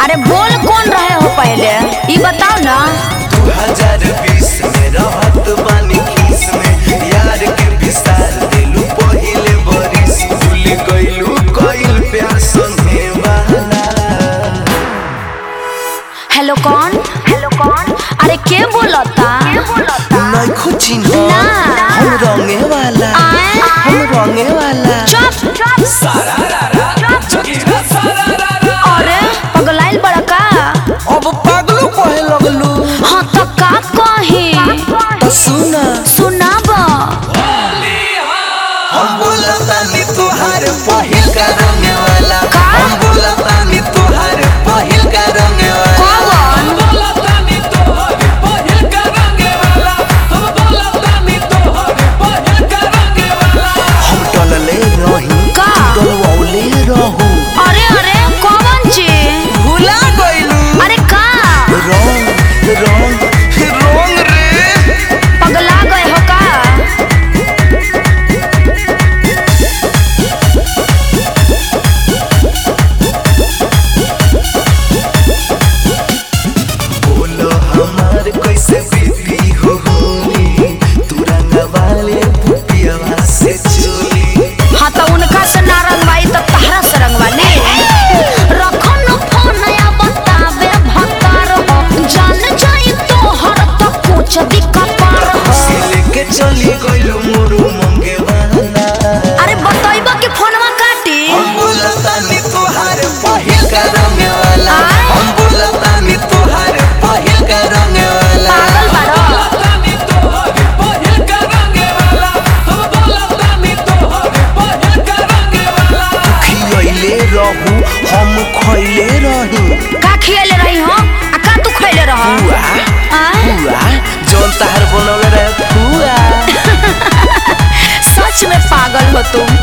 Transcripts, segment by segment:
अरे बोल कौन रहे हो पहले ये बताओ ना दू हजार बीस में रहत बानी खीस में यार के विसार दिलू पहिले बरिस भूल गइलू कइल प्यार संगे वाला हेलो कौन हेलो कौन अरे के बोलता के बोलता नइखो चिन्ह ना। हम रंगे वाला आए? हम रंगे वाला चुप अरे पगलाइल बड़ा का अब पागलो कहे लगलू हाँ तो का कही तो सुना सुनाब हम बोलतानी तोहार पहिल का रंगे वाला का? हम बोलतानी तोहार पहिल का रंगे वाला कौन हम टलले रही का? टलवौले रहू अरे अरे कौन चीज भुला गइलू अरे का रंग रंग रंग रे पगला गए हो का बोलो हमार कैसे बीती हो होली तू रंग वाले पुपिया से चोली हाँ तो उनका से ना रंगवाई तो तहरा से रंगवाली रखो न फोन या बतावे भतार हो जान जाई तो हर तो कुछ दिक्कत पार हो से लेके चली गइलू मोरू मंगे वाला अरे बतइबा कि फोनवा काटी हम बोलतानी तोहार पहिल का रंगे वाला आय? हम बोलतानी तोहार पहिल का रंगे वाला पागल बारो खियले रहू हम खइले रही का खियले रही हो आ का तू खइले रह हुआ हुआ जौन तहार बनल रहे हुआ सच में पागल हो तुम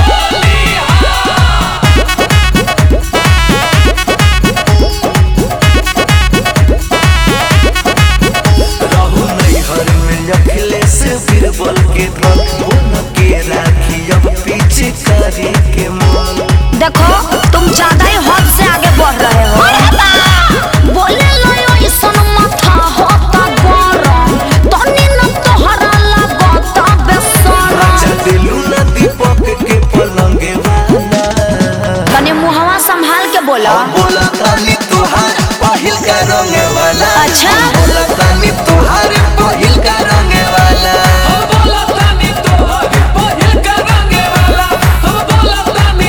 रहू नैहर में रखले से बीरबल के धन बोन के राखी अब पीछे करे के मन देखो तुम ज्यादा ही हद से आगे बढ़ रहे हो बोले लो यो इसन माथा होता गरम तनी न तोहरा लागता बेसरम राजा दिलू ना दीपक के पलंगे वाला तनी मुहवा संभाल के बोला हम बोला तानी तोहार पहिल का रंगे वाला अच्छा। हम बोला तानी तोहार पहिल का रंगे वाला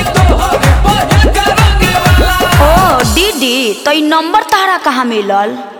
ओ दीदी तो ई नंबर तहरा कहाँ मिलल